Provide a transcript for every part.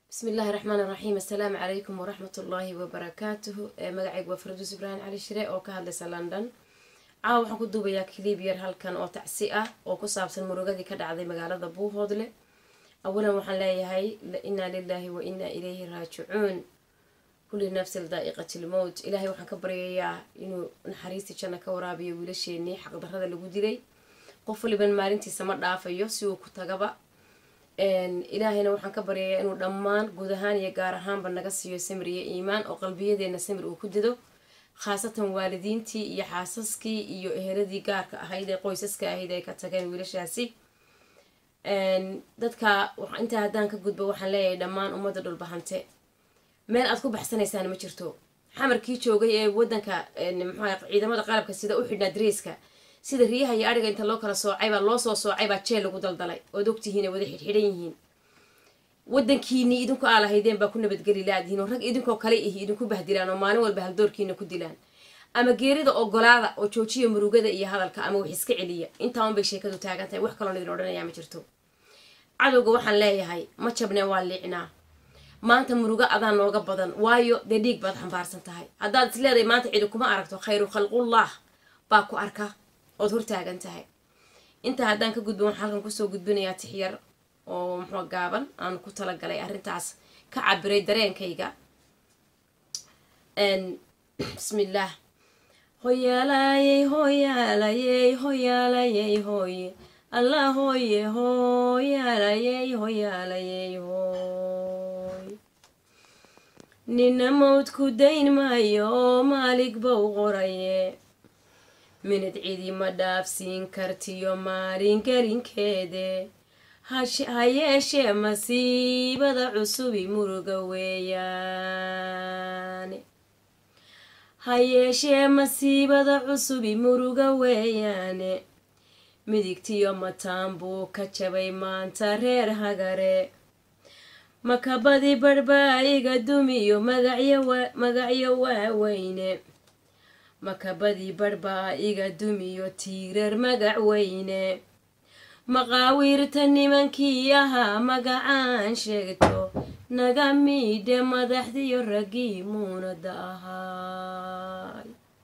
bismi illaahi raxmaan iraxiim assalaamu calaykum waraxmat ullaahi wabarakaatuhu magacaygu waa farduus ibraahim cali shire oo ka hadlaysa london caawa waxaan ku duubayaa kiliib yar halkan oo tacsi ah oo ku saabsan murugadii ka dhacday magaalada buuhoodle awalan waxaan leeyahay inaa lilaahi wa inaa ilayhi raajicuun kulli nafsil daa'iqati lmowt ilaahay waxaan ka baryayaa inuu naxariistii janna ka waraabiyo wiilasheenii xaqdarrada lagu dilay qof waliban maalintiisa ma dhaafayo si uu ku tagaba ilaahayna waxaan ka baryayaa inuu dhammaan guud ahaan iyo gaar ahaanba naga siiyo samir iyo iimaan oo qalbiyadeena samir uu ku dido khaasatan waalidiintii iyo xaasaskii iyo eheladii gaarka ahayd ee qoysaska ahayd ay ka tageen wiilashaasi dadka intaa haddaan ka gudbo waxaan leeyahay dhammaan ummadda dhulbahante meel aad ku baxsanaysaan ma jirto xamarkii joogay ee wadanka mxua ciidamada qalabka sida u xidhnaa dariiska sida riyaha iyo adhiga inta loo kala soocay baa loo soo soocay baa jeel lagu daldalay ood ogtihiin ay wada xidxidhan yihiin wadankiinii idinku aa lahaydeen baa ku nabadgeli laadihiin oo rag idinkoo kale ihi idinku bahdilaan oo maalin walba haldoorkiina ku dilaan ama geerida ogolaada oo joojiya murugada iyo hadalka ama wax iska celiya intaan bay sheekadu taagan tahay wax kaloon idin odhanayaa ma jirto cadowga waxaan leeyahay ma jabnee waa liicnaa maanta murugo adaa nooga badan waayo dee dhiig baad xambaarsan tahay haddaad is leedahay maanta cidi kuma aragto khayru khalqullah baa ku arka ood hortaagan tahay intaa haddaan ka gudbin waxaan halkan kusoo gudbinayaa tixyar oo muxuu gaaban aan ku talagalay arrintaas ka cabiray dareenkayga bismillaah hoyaalayey hoyaalayey hoyaalayey hooye allah hooye hoyaalayey hoyaalayey hooy nina mawdku dayn maayo oo maalig bow qoraye minad cidi ma dhaafsiin kartiyo maalin gelinkeede ha yeeshee masiibada cusubi muruga weeyaane ha yeeshee masiibada cusubi muruga weeyaane midigtiyo mataan buu ka jabay maanta reer hagare makabadi barbaa'iga dumiyo magacyo waaweyne makabadii barbaa iga dumiyo tiirar magac weyne maqaawiirta nimankii ahaa magacaan sheegto naga miidhe madaxdiyo raggii muunada ahaay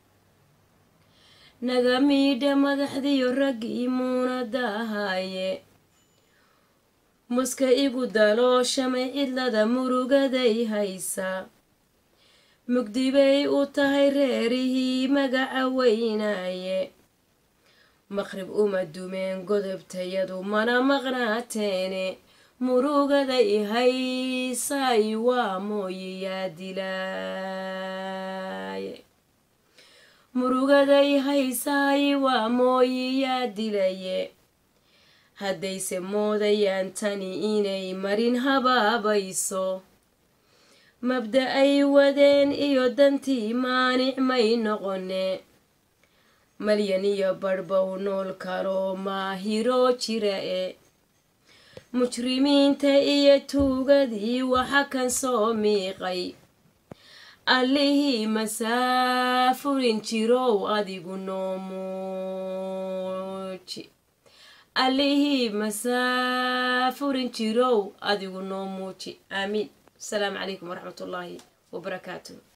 naga miidhe madaxdiyo raggii muunada ahaaye muska igu dalooshamay cidlada murugaday haysa mugdibay u tahay reerihii magaca weynaaye maqrib uma dumeen godobtayadu mana maqnaateene murugaday haysaay waa mooye yaa dilaaye murugaday haysaay waa mooye yaa dilaye haddayse moodayaan tani inay marin habaabayso mabda ay wadeen iyo dantii maanic may noqone malyan iyo barhbow nool kaloo maahiroo jira e mujrimiinta iyo tuugadii waxa kan soo miiqay allihii masaafurin jirow adigu noomuuji allihii masaafurin jirow adigu noo muuji aamiin السلام عليكم ورحمة الله وبركاته